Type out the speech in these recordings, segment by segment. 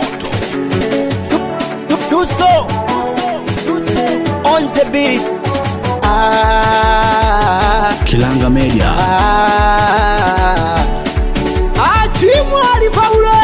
Dusko on the beat. Ah, Kilanga Media. ah. Achimwali Paule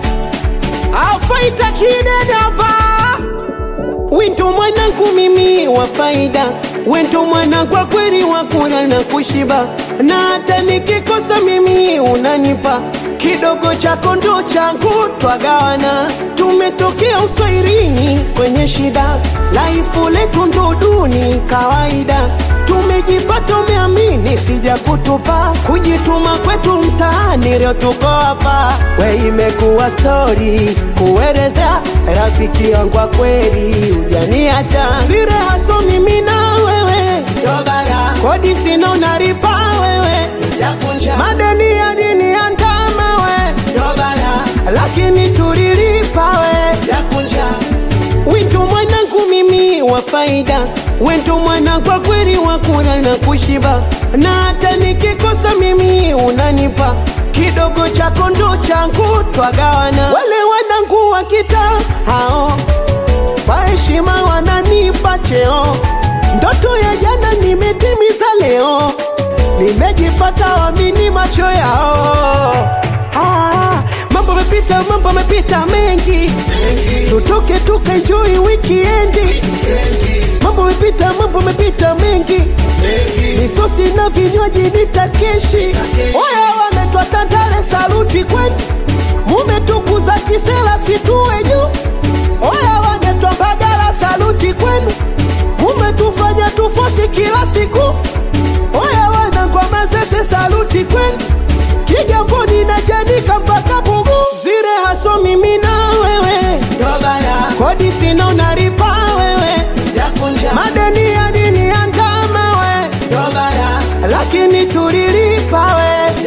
afaita kidedaba Wento mwanangu mimi wa faida, wento mwana kwa kweli wa kula na kushiba, na hata nikikosa mimi unanipa kidogo chako ndo changu, twagawana. Tumetokea uswairini kwenye shida, laifu letu ndo duni kawaida. Tumejipata umeamini, sija kutupa kujituma kwetu mtaani, leo tuko hapa. We imekuwa stori kuelezea rafiki yangu wa kweli, ujaniacha sire haso mimi na wewe Dobara. kodi sina unaripa wewe Jakunja. madeni ya dini ya ndama we Dobara. lakini tulilipa we Jakunja. Wento mwanangu mimi wa faida, wento mwana kwa kweli wa kula na kushiba, na hata nikikosa mimi unanipa kidogo chako ndo changu, twagawana. Wale wanangu wa kita hao kwa heshima wananipa cheo, ndoto ya jana nimetimiza leo, nimejipata wamini macho yao. Ah, mambo mepita, mambo mepita mengi, tutoke tukaenjoy weekendi. Mambo mepita, mambo mepita mengi, misosi na vinywaji nitakeshi. Oya, wanaitwa Tandale, saluti kwenu, mumetukuza kisela situwe juu. Oya, wanaitwa Mbagala, saluti kwenu, mumetufanya tufosi kila siku. Oya, wanangoma zese, saluti kwenu, Kigamboni na Chanika mpaka Pugu, zire haso mimi na wewe, kodi sina unaripa wewe, madeni ya dini ya ndama we, lakini tulilipa we,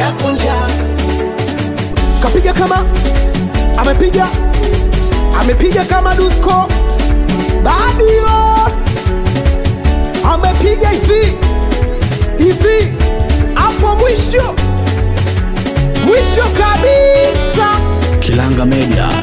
kapiga kama amepiga amepiga kama Dusko Badio amepiga hivi hivi hapo mwisho mwisho kabisa Kilanga Media.